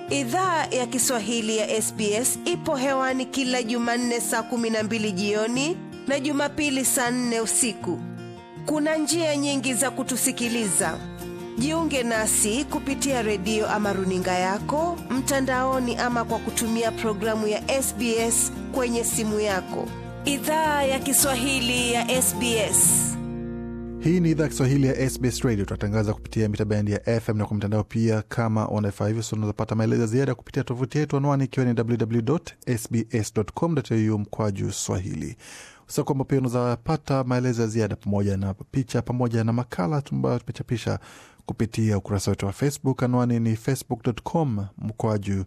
Idhaa ya Kiswahili ya SBS ipo hewani kila Jumanne saa kumi na mbili jioni na Jumapili saa nne usiku. Kuna njia nyingi za kutusikiliza. Jiunge nasi kupitia redio ama runinga yako mtandaoni, ama kwa kutumia programu ya SBS kwenye simu yako. Idhaa ya Kiswahili ya SBS. Hii ni idhaa ya Kiswahili ya SBS Radio. Tunatangaza kupitia mita bendi ya FM na kwa mtandao pia. Kama unafaa hivyo, so unazapata maelezo ya ziada kupitia tovuti yetu, anwani ikiwa ni www.sbs.com.au mkwaju swahili. Usa kwamba pia unazapata maelezo ya ziada pamoja na picha pamoja na makala ambayo tumechapisha kupitia ukurasa wetu wa Facebook. Anwani ni facebook.com mkwaju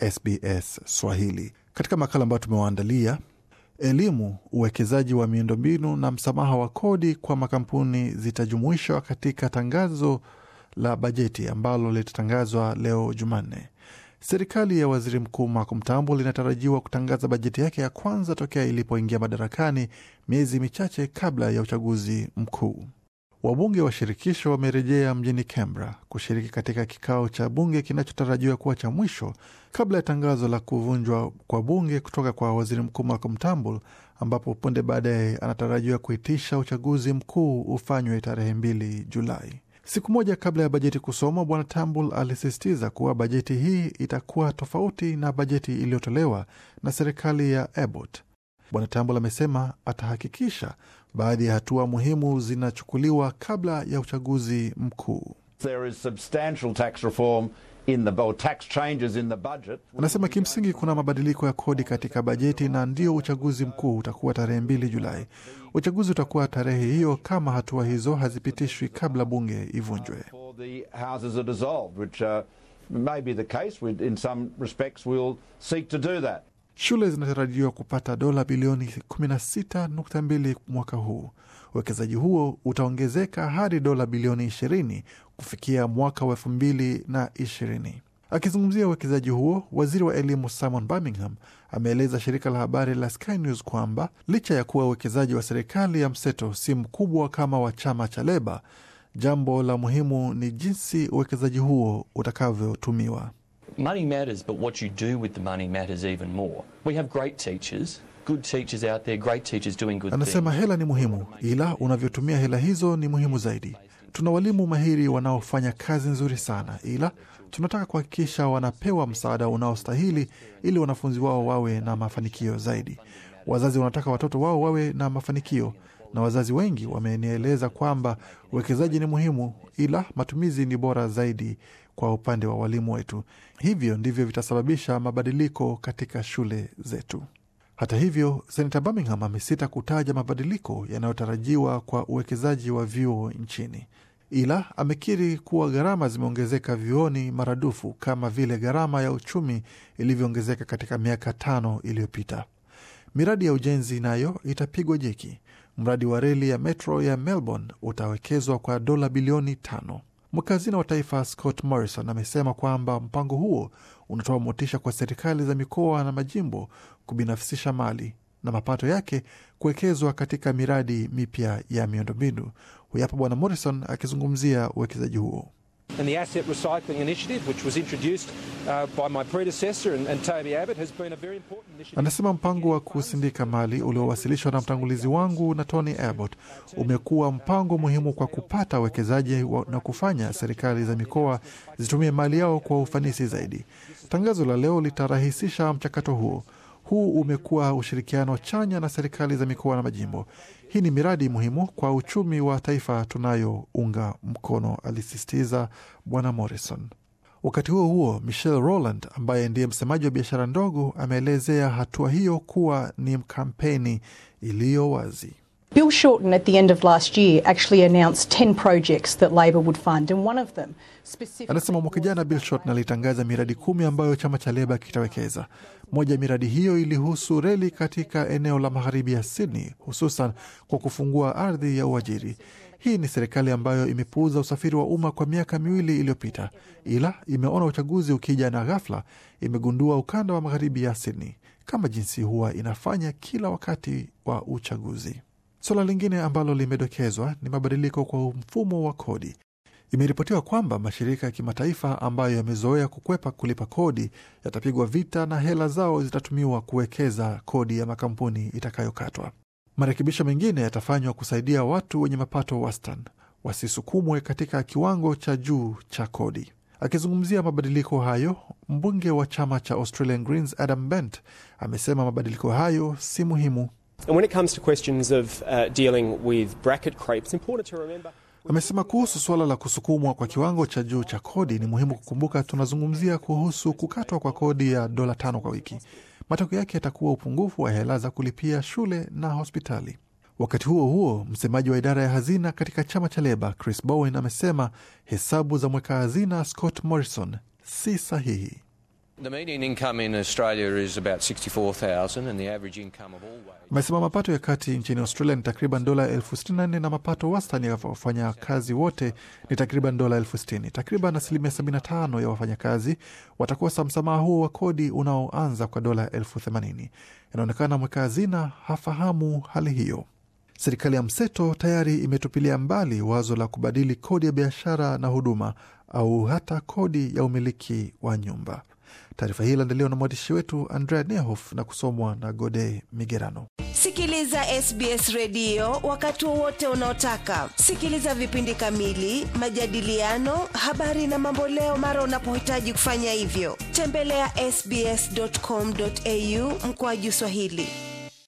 SBS Swahili. Katika makala ambayo tumewaandalia elimu, uwekezaji wa miundombinu na msamaha wa kodi kwa makampuni zitajumuishwa katika tangazo la bajeti ambalo litatangazwa leo Jumanne. Serikali ya waziri mkuu Malcolm Turnbull inatarajiwa kutangaza bajeti yake ya kwanza tokea ilipoingia madarakani miezi michache kabla ya uchaguzi mkuu. Wabunge wa shirikisho wamerejea mjini Canberra kushiriki katika kikao cha bunge kinachotarajiwa kuwa cha mwisho kabla ya tangazo la kuvunjwa kwa bunge kutoka kwa waziri mkuu Malcolm Turnbull, ambapo punde baadaye anatarajiwa kuitisha uchaguzi mkuu ufanywe tarehe mbili Julai. Siku moja kabla ya bajeti kusomwa, bwana Turnbull alisisitiza kuwa bajeti hii itakuwa tofauti na bajeti iliyotolewa na serikali ya Abbott. Bwana Turnbull amesema atahakikisha baadhi ya hatua muhimu zinachukuliwa kabla ya uchaguzi mkuu. There is substantial tax reform in the, or tax changes in the budget. Anasema kimsingi kuna mabadiliko ya kodi katika bajeti na ndio uchaguzi mkuu utakuwa tarehe mbili Julai. Uchaguzi utakuwa tarehe hiyo kama hatua hizo hazipitishwi kabla bunge ivunjwe. For the houses are dissolved, which uh, may be the case. We, in some respects, we'll seek to do that. Shule zinatarajiwa kupata dola bilioni 16.2 mwaka huu. Uwekezaji huo utaongezeka hadi dola bilioni 20 kufikia mwaka wa 2020. Akizungumzia uwekezaji huo, waziri wa elimu Simon Birmingham ameeleza shirika la habari la Sky News kwamba licha ya kuwa uwekezaji wa serikali ya mseto si mkubwa kama wa chama cha Leba, jambo la muhimu ni jinsi uwekezaji huo utakavyotumiwa. Money matters, but what you do with the money matters even more. We have great teachers, good teachers out there, great teachers doing good Anasema things. hela ni muhimu, ila unavyotumia hela hizo ni muhimu zaidi. Tuna walimu mahiri wanaofanya kazi nzuri sana, ila tunataka kuhakikisha wanapewa msaada unaostahili ili wanafunzi wao wawe na mafanikio zaidi. Wazazi wanataka watoto wao wawe na mafanikio, na wazazi wengi wamenieleza kwamba uwekezaji ni muhimu, ila matumizi ni bora zaidi kwa upande wa walimu wetu. Hivyo ndivyo vitasababisha mabadiliko katika shule zetu. Hata hivyo, senata Birmingham amesita kutaja mabadiliko yanayotarajiwa kwa uwekezaji wa vyuo nchini, ila amekiri kuwa gharama zimeongezeka vyuoni maradufu kama vile gharama ya uchumi ilivyoongezeka katika miaka tano iliyopita. Miradi ya ujenzi nayo itapigwa jeki. Mradi wa reli ya metro ya Melbourne utawekezwa kwa dola bilioni tano. Mwakazina wa taifa Scott Morrison amesema kwamba mpango huo unatoa motisha kwa serikali za mikoa na majimbo kubinafsisha mali na mapato yake kuwekezwa katika miradi mipya ya miundombinu. Huyu hapa Bwana Morrison akizungumzia uwekezaji huo. And the asset recycling initiative, which was introduced uh, by my predecessor and, and Toby Abbott, has been a very important initiative. Anasema mpango wa kusindika mali uliowasilishwa na mtangulizi wangu na Tony Abbott umekuwa mpango muhimu kwa kupata uwekezaji wa- na kufanya serikali za mikoa zitumie mali yao kwa ufanisi zaidi. Tangazo la leo litarahisisha mchakato huo. Huu umekuwa ushirikiano chanya na serikali za mikoa na majimbo. Hii ni miradi muhimu kwa uchumi wa taifa tunayounga mkono, alisisitiza Bwana Morrison. Wakati huo huo, Michelle Rowland ambaye ndiye msemaji wa biashara ndogo ameelezea hatua hiyo kuwa ni kampeni iliyo wazi. Bill Shorten at the end of last year actually announced 10 projects that Labor would fund, and one of them specifically. Anasema mwaka jana Bill Shorten alitangaza miradi kumi ambayo chama cha Leba kitawekeza. Moja ya miradi hiyo ilihusu reli katika eneo la magharibi ya Sydney, hususan kwa kufungua ardhi ya uajiri. Hii ni serikali ambayo imepuuza usafiri wa umma kwa miaka miwili iliyopita, ila imeona uchaguzi ukija na ghafla imegundua ukanda wa magharibi ya Sydney kama jinsi huwa inafanya kila wakati wa uchaguzi. Suala lingine ambalo limedokezwa ni mabadiliko kwa mfumo wa kodi. Imeripotiwa kwamba mashirika ya kimataifa ambayo yamezoea kukwepa kulipa kodi yatapigwa vita na hela zao zitatumiwa kuwekeza kodi ya makampuni itakayokatwa. Marekebisho mengine yatafanywa kusaidia watu wenye mapato wastani wasisukumwe katika kiwango cha juu cha kodi. Akizungumzia mabadiliko hayo, mbunge wa chama cha Australian Greens Adam Bent amesema mabadiliko hayo si muhimu. And when it comes to questions of uh, dealing with bracket creep, it's important to remember Amesema kuhusu suala la kusukumwa kwa kiwango cha juu cha kodi, ni muhimu kukumbuka tunazungumzia kuhusu kukatwa kwa kodi ya dola tano kwa wiki. Matokeo yake yatakuwa upungufu wa hela za kulipia shule na hospitali. Wakati huo huo, msemaji wa idara ya hazina katika chama cha Leba Chris Bowen amesema hesabu za mweka hazina Scott Morrison si sahihi. The median income in Australia is about 64,000 and the average income of all wages. Amesema mapato ya kati nchini Australia ni takriban dola elfu sitini na nne na mapato wastani ya wafanyakazi wote ni takriban dola elfu sitini. Takriban asilimia 75 ya wafanyakazi watakosa msamaha huo wa kodi unaoanza kwa dola elfu themanini. Inaonekana mweka hazina hafahamu hali hiyo. Serikali ya mseto tayari imetupilia mbali wazo la kubadili kodi ya biashara na huduma au hata kodi ya umiliki wa nyumba. Taarifa hii iliandaliwa na mwandishi wetu Andrea Nehof na kusomwa na Gode Migerano. Sikiliza SBS redio wakati wowote unaotaka. Sikiliza vipindi kamili, majadiliano, habari na mamboleo mara unapohitaji kufanya hivyo. Tembelea sbs.com.au mkoaju Swahili.